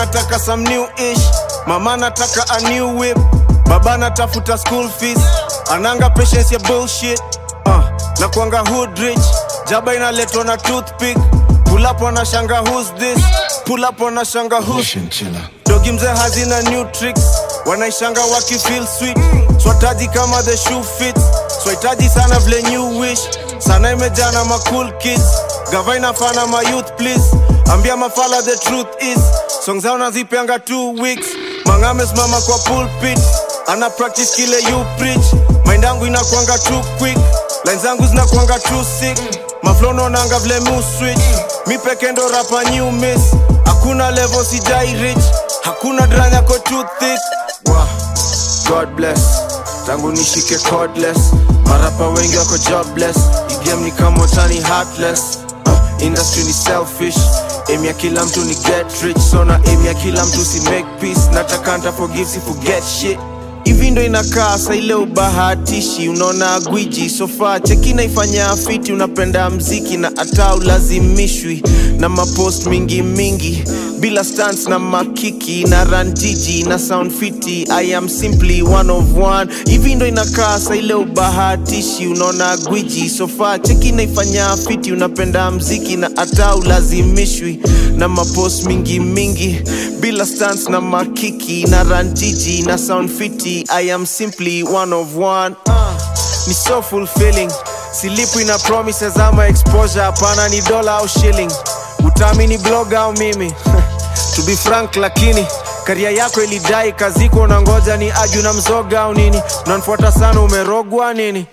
nataka some new ish mama nataka a new whip baba natafuta school fees ananga patience ya bullshit uh, na kuanga hood rich jaba inaletwa na toothpick pull up wanashanga who's this pull up wanashanga who's dogi mzee hazina new tricks wanaishanga wakifeel sweet swataji kama the shoe fits swahitaji sana vile new wish sana imejana ma cool kids gava inafana ma youth please ambia mafala the truth is song zao nazipeanga two weeks mangame simama kwa pulpit ana practice kile you preach mind yangu inakwanga too quick line zangu zinakwanga too sick maflono nanga vile mu switch mi peke ndo rapa new miss hakuna level sijai rich hakuna dranya ko too thick wow. god bless tangu nishike cordless marapa wengi wako jobless igame ni kama tani heartless uh, industry ni selfish aim ya kila mtu ni get rich so na aim ya kila mtu si make peace nataka nta forgive si forget shit hivi ndo inakaa sa ile ubahatishi unaona gwiji sofa cheki naifanya fiti unapenda mziki na hata ulazimishwi na mapost mingi mingi bila stans na makiki na ranjiji na sound fiti i am simply one of one hivi ndo inakaa sa ile ubahatishi unaona gwiji sofa cheki naifanya fiti unapenda mziki na hata ulazimishwi na mapost mingi mingi bila stans na makiki na ranjiji na sound fiti i am simply one of one uh, ni so fulfilling silipwi na promises ama exposure hapana ni dola au shilling utaamini blog au mimi to be frank lakini karia yako ilidai kaziko na ngoja ni aju na mzoga au nini unanifuata sana umerogwa nini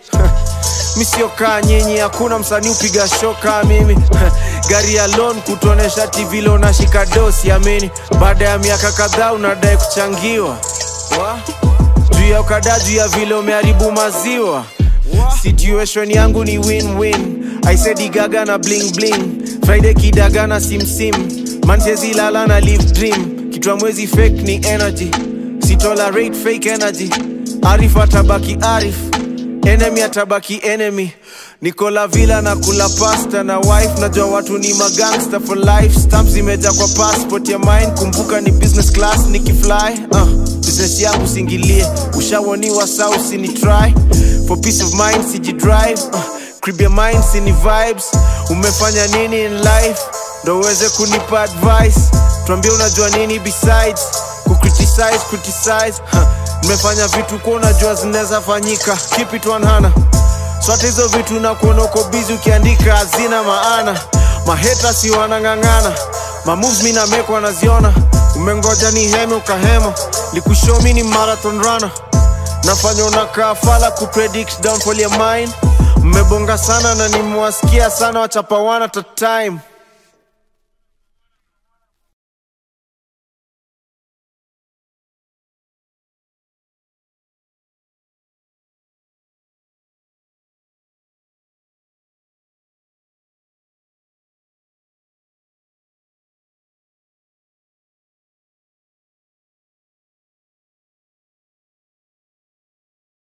misiokaa nyinyi hakuna msanii upiga shoka mimi gari ya lon kutuonesha tv lo nashika dosi amini baada ya miaka kadhaa unadai kuchangiwa Wa? juu ya ukada juu ya vile umeharibu maziwa situation yangu ni win-win I said igaga na bling bling friday kidaga na simsim manchezi lala na live dream kitwa mwezi fake ni energy sitolerate fake energy arif atabaki arif enemy atabaki enemy nikola vila na kula pasta na wife najua watu ni magangster for life stamp zimeja kwa passport ya mine kumbuka ni business class nikifly uh, business yangu singilie ushawoniwa sa usini try for peace of mind sijidrive uh, crib your mind sini vibes umefanya nini in life ndo uweze kunipa advice tuambie unajua nini besides kucriticize criticize huh. nimefanya vitu kuwa unajua zinaweza fanyika keep it 100 sote hizo vitu na kuona uko bizi ukiandika hazina maana maheta si wanang'ang'ana mamoves mi nameko wanaziona umengoja ni heme ukahema likushomi ni marathon runner nafanya unakaa fala kupredict downfall ya mine mmebonga sana na nimewasikia sana wachapawana ta time